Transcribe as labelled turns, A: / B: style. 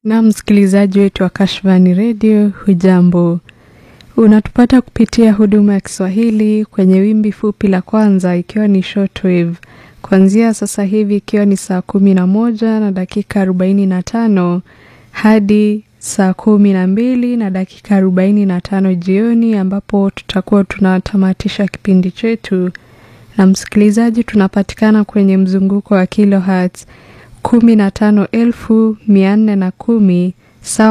A: Na msikilizaji wetu wa Kashfani Radio, hujambo? Unatupata kupitia huduma ya Kiswahili kwenye wimbi fupi la kwanza, ikiwa ni shortwave kuanzia sasa hivi, ikiwa ni saa kumi na moja na dakika arobaini na tano hadi saa kumi na mbili na dakika arobaini na tano jioni, ambapo tutakuwa tunatamatisha kipindi chetu. Na msikilizaji, tunapatikana kwenye mzunguko wa kilohertz kumi na tano elfu mia nne na kumi sawa